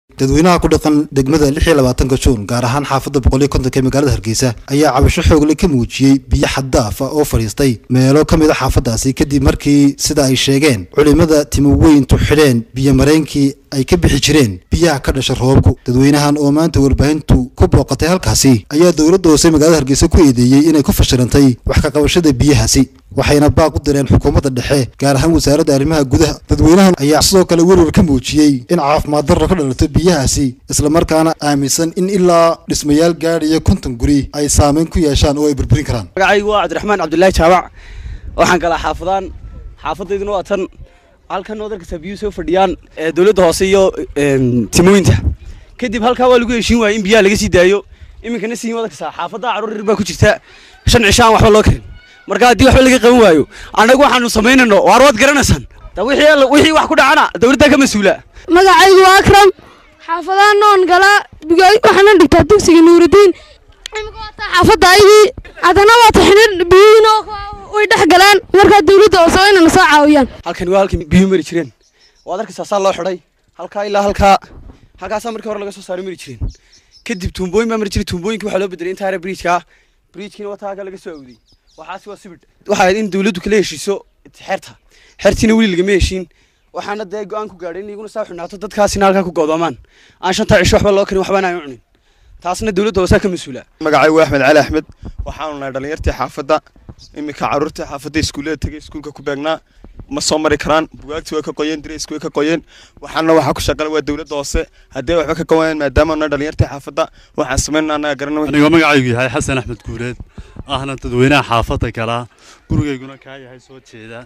dadweynaha ku dhaqan degmada lix iyo labaatanka juun gaar ahaan xaafadda boqol iyo kontonka ee magaalada hargeysa ayaa cabasho xoogle ka muujiyey biyo xaddaaf ah oo fadhiistay meelo ka mid a xaafaddaasi kadib markii sida ay sheegeen culimada timoweyntu xidheen biyo mareynkii ay ka bixi jireen biyaha ka dhasha roobku dadweynahan oo maanta warbaahintu ku booqatay halkaasi ayaa dowladda hoose magaalada hargeysa ku eedeeyey inay ku fashilantay wax ka qabashada biyahaasi waxayna baaq u direen xukuumadda dhexe gaar ahaan wasaaradda arrimaha gudaha dadweynahan ayaa sidoo kale werwar ka muujiyey in caafimaad darro ka dhalato biyahaasi islamarkaana aaminsan in ilaa dhismayaal gaadhaya konton guri ay saameyn ku yeeshaan oo ay burburin karaan magacaygu waa cabdiraxmaan cabdulaahi jaabac waxaan galaa xaafadaan xaafadayduna waa tan halkan oo dalkasta biyuhu soo fadhiyaan dowladda hoose iyo timooyinta kadib halkaa waa lagu heshiin waayey in biyaha laga sii daayo iminkana siin wada kasaa xaafadda caruur yar baa ku jirta shan cisho aan waxba loo karin marka haddii waxba laga qaban waayo annagu waxaanu samaynayno waar waad garanaysaan wixii wax ku dhacana dowladda ka mas-uula magacaygu waa akram xaafadaha noon galaa waxaana dhigtaa dugsiga nuurudiin imika waataa xaafadda aydii haddana waata xidhir biyihiin way dhex galaan markaa dowladda hoose waa inayna soo caawiyaan halkani waa halkii biyuhu mari jireen waad arkaysaa saa loo xidhay halkaa ilaa halkaa halkaasaa markii hore laga soo saaray mari jireen kadib tuumbooyin baa mari jiray tuumbooyinkii waxaa loo bedelay intaa hare bridjka bridjkiina wataa halkaa laga soo awday waxaasi waa sibidh waxaa ahayd in dowladdu kala heshiiso xeerta xeertiina weli lagama heshiin waxaana dee go-aan ku gaadhay in iguna saa xunaato dadkaasina halkaa ku go'doomaan aan shantaa cisho waxba loo karin waxbana aan cunin taasna dowladda hoosaa ka mas-uula magacaygu axmed cali axmed waxaanu nahay dhallinyartii xaafadda iminka carruurtii xaafadda iskuullada tegay iskuulka ku beegnaa ma soo mari karaan bugaagtii way ka qoyeen diraysku way ka qoyeen waxaana waxaa ku shaqala waa dowladda hoose haddii waxba ka qabanayaan maadaama nahay dhallinyartii xaafadda waxaan samaynana annaga garana anigoo magacaygu yahay xasan axmed guuleed ahna dadweynaha xaafadda galaa gurigayguna kaa yahay soo jeeda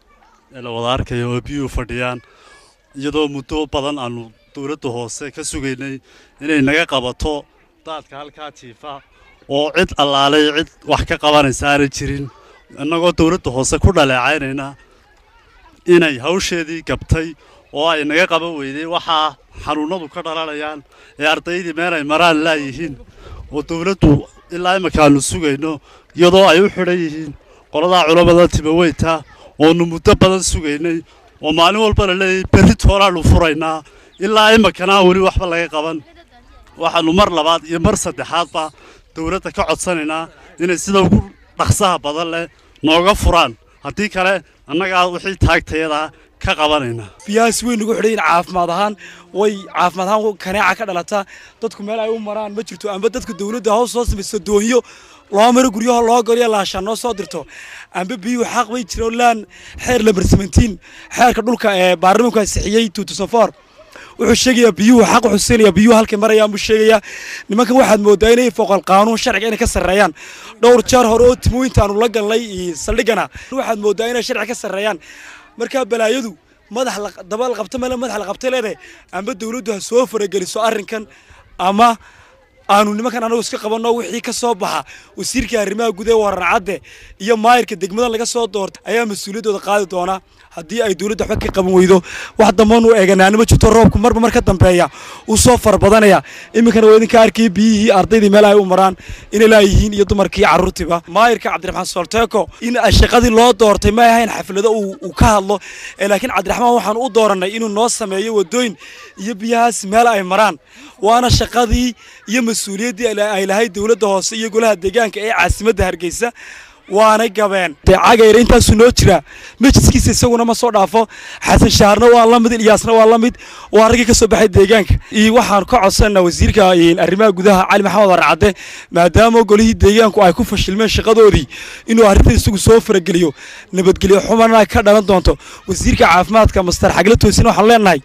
ee la wada arkayo oo biyuhu fadhiyaan iyadoo muddo badan aanu dowladda hoose ka sugaynay inay naga qabato daadka halkaa jiifa oo cid allaalay cid wax ka qabanaysa aanay jirin innagoo dowladda hoose ku dhaleecaynayna inay hawsheedii gabtay oo ay naga qaban weyday waxaa xanuunnadu ka dhalanayaan ee ardaydii meel ay maraan laayihiin oo dowladdu ilaa imika aanu sugayno iyadoo ay u xidhan yihiin qoladaa culammada timaweynta oonu muddo badan sugaynay oo maalin walba la leeyahay berri tooraannu furaynaa ilaa imikana weli waxba laga qaban waxaannu mar labaad iyo mar saddexaadba dowladda ka codsanaynaa inay sida ugu dhaqsaha badan leh nooga furaan haddii kale annagaa wixii taagtayadaa ka qabanayna biyahaas weyn nagu xidhayin caafimaad ahaan way caafimaad ahaan kaneeca ka dhalata dadku meel ay u maraan ma jirto amba dadka dowladda hoos soo samaysto doonyo loo maro guryaha loo goriyo laashaan noo soo dirto amba biyuhu xaq bay jiro laan xeer lambar seventeen xeerka dhulka ee baarlamaanku ansixiyey two thousand four wuxuu sheegayaa biyuhu xaq wuxuu siinayaa biyuhu halkay marayaan buu sheegayaa nimankan waxaad moodaa inay foqol qaanuun sharciga inay ka sarreeyaan dhowr jeer hore oo timooyinta aanu la galnay saldhigana waxaad moodaa inay sharci ka sarreeyaan markaa balaayadu madax dabal qabto meel madax la qabtay leedahay amba dowladdu ha soo farageliso arrinkan ama aanu nimankan anagu iska qabanno wixii ka soo baxa wasiirka arrimaha gudaha wararcadde iyo maayirka degmada laga soo doortay ayaa mas-uuliyaddooda qaadi doona haddii ay dowladda waxba ka qaban weydo wax damban u eeganaana ma jirto roobku marba mar ka dambeeya uu soo farabadanaya iminkana waa idinka arkay biyihii ardaydii meel ay u maraan inay laayihiin iyo dumarkii carruurtiiba maayirka cabdiraxmaan solteeko in shaqadii loo doortay ma ahayn xaflado uu ka hadlo laakiin cabdiraxmaan waxaan u dooranay inuu noo sameeyo wadooyin iyo biyahaas meel ay maraan waana shaqadii iyo mas-uuliyaddii ay lahayd dowladda hoose iyo golaha deegaanka ee caasimadda hargeysa waanay gabeen dee cagayra intaasuu noo jiraa majiskiisa isaguna ma soo dhaafo xasan shaharna waa la mid ilyaasna waa la mid waa raggii ka soo baxay deegaanka iyo waxaan ka codsanaa wasiirka arrimaha gudaha cali maxamed warcadde maadaama golihii deegaanku ay ku fashilmeen shaqadoodii inuu arrinta isagu soo farageliyo nabadgelyo xumana ka dhalan doonto wasiirka caafimaadka master xagla toosin waxaan leenahay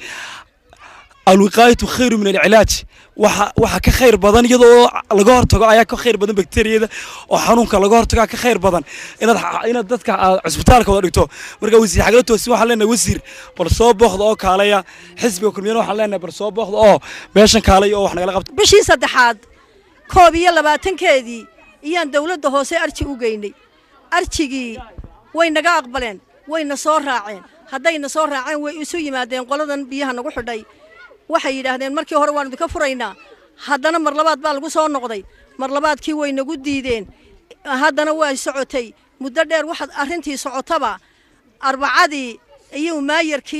alwiqaayatu khayru min alcilaaj waxa waxa ka khayr badan iyadoo laga hortago ayaa ka khayr badan bakteeriyada oo xanuunka laga hortago ka khayr badan inaad inaad dadka cusbitaalka wada dhigto marka wasiir xagla toosin waxaan leenahay wasiir bal soo booqda oo kaalaya xisbiga kulmiyana waxaan leenahay bal soo booqda oo meeshan kaalaya oo wax nagala qabto bishii saddexaad koob iyo labaatankeedii iyaan dowladda hoose arji u geynay arjigii way naga aqbaleen wayna soo raaceen haddayna soo raaceen way isu yimaadeen qoladan biyaha nagu xidhay waxay yidhaahdeen markii hore waanu idinka furaynaa haddana mar labaad baa lagu soo noqday mar labaadkii way nagu diideen haddana waa socotay muddo dheer waxaad arrintii socotaba arbacadii iyo maayarkii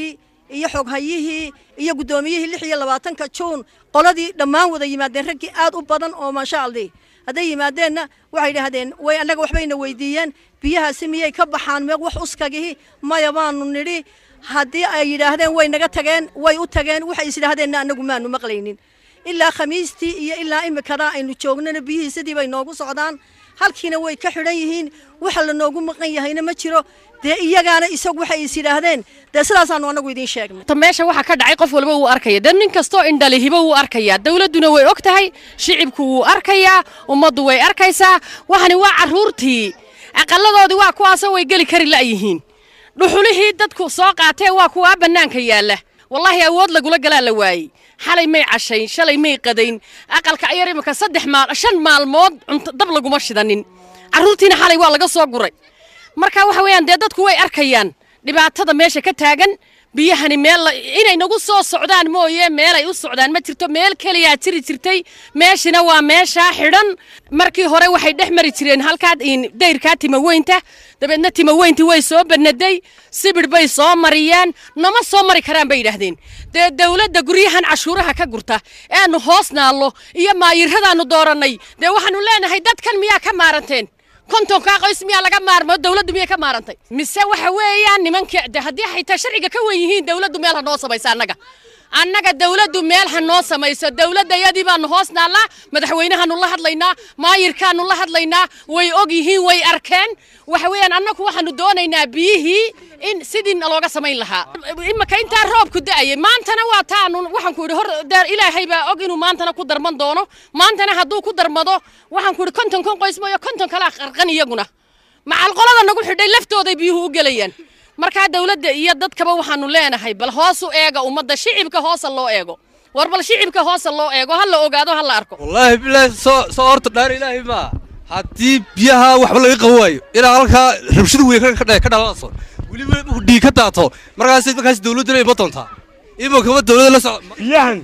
iyo xoghayihii iyo guddoomiyihii lix iyo labaatanka juun qoladii dhammaan wada yimaadeen raggii aad u badan oo maasha allah hadday yimaadeenna waxay idhaahdeen way annaga waxbayna weydiiyeen biyahaasi miyay ka baxaan meeq wax uskagihi maya baanu nidhi haddii ay yidhaahdeen way naga tageen way u tageen waxay is yidhaahdeenna annagu maanu maqlaynin ilaa khamiistii iyo ilaa imikada aynu joognana biyihii sidii bay noogu socdaan halkiina way ka xidhan yihiin waxa la noogu maqan yahayna ma jiro dee iyagaana isagu waxay is yidhaahdeen dee sidaasaanu annagu idiin sheegnay ta meesha waxa ka dhacay qof walba wuu arkaya dee nin kastoo indhalihiba wuu arkayaa dawladduna way og tahay shicibku wuu arkayaa ummaddu way arkaysaa waxani waa carruurtii aqalladoodii waa kuwaasoo way geli kari la'yihiin dhuxulihii dadku soo qaateen waa kuwaa bannaanka yaalla wallaahi awood lagula galaa la waayey xalay may cashayn shalay may qadayn aqalka ayar imika saddex maal shan maalmood cunto dab laguma shidanin carruurtiina xalay waa laga soo guray marka waxa weeyaan dee dadku way arkayaan dhibaatada meesha ka taagan biyahani meel inay nagu soo socdaan mooye meelay u socdaan ma jirto meel keliyaa jiri jirtay meeshina waa meeshaa xidhan markii hore waxay dhex mari jireen halkaa dayrkaa timaweynta dabeedna timaweyntii way soo banaday sibidh bay soo mariyeen nama soo mari karaan bay yidhaahdeen dee dawladda guryahan cashuuraha ka gurta eanu hoos naallo iyo maayiradaannu doorannay dee waxaannu leenahay dadkan miyaa ka maaranteen kontonkaa qoys miyaa laga maarmo dawladdu miyay ka maarantay mise waxa weeyaan nimanka de haddii xitaa sharciga ka wen yihiin dawladdu meel ha noo samaysa annaga annaga dawladdu meel ha noo samayso dawladdayadii baanu hoos naallaa madaxweynahaanu la hadlaynaa maayirkaanu la hadlaynaa way og yihiin way arkeen waxa weeyaan annagu waxaanu doonaynaa biyihii in sidii looga samayn lahaa imika intaa roobku da'ayay maantana waa taanu waxaan ku idhi hor deer ilaahay baa og inuu maantana ku darman doono maantana hadduu ku darmado waxaan ku idhi konton kon qoys mooyo konton kalaa qarqan iyaguna macalqolada nagu xidhay laftooday biyuhu u gelayaan markaa dawladda iyo dadkaba waxaanu leenahay bal hoos u eega ummadda shicibka hoosa loo eego war bal shicibka hoosa loo eego ha la ogaado ha la arko wallaahi bilaahi soo soo horta dhaar ilaahay maa haddii biyaha waxba laga qaban waayo ilaa halkaa rabshadu wey ka dhalanayso weliba uu dhiig ka daato markaas markaas dawladduna ima doontaa iminkaba dawladda la socda biyahan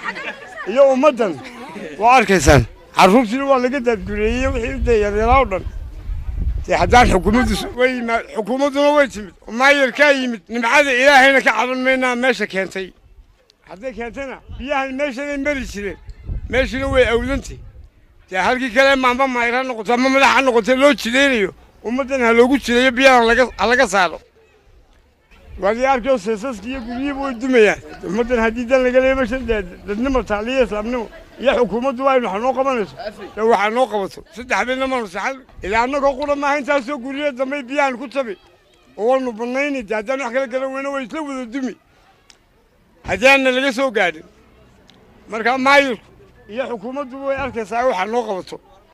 iyo ummaddan waa arkaysaan carruurtiina waa laga daadgureeyey wixii u dayaryalaa o dhan dee haddaan xukuumaddu way yimaad xukuumadduna way timid maayarkaa yimid nimcada ilaahayna ka caban maynaa meesha keentay hadday keentayna biyahan meeshanay mari jireen meeshuna way awdantay dee halkii kale maamba maayar ha noqoto ama madax ha noqotee loo jidaynayo ummaddan ha loogu jidayo biyahan ha laga saaro waadii arkay seesaska iyo guryihiiba way dumayaan ummaddan haddii dan laga leeyo meeshan dee dadnimo taaliyo islaamnimo iyo xukuumaddu waa inu wax noo qabanayso dee waxaa noo qabato saddex habeenna maanu saxan ilaa annagoo qura maaha intaasoo guryiya dambay biyahan ku tabi oo waynu bannayni dee haddaan wax kala garan weyno way isla wada dumi haddii aanna laga soo gaadhin marka maayirku iyo xukuumaddu way arkaysaa waxaa noo qabato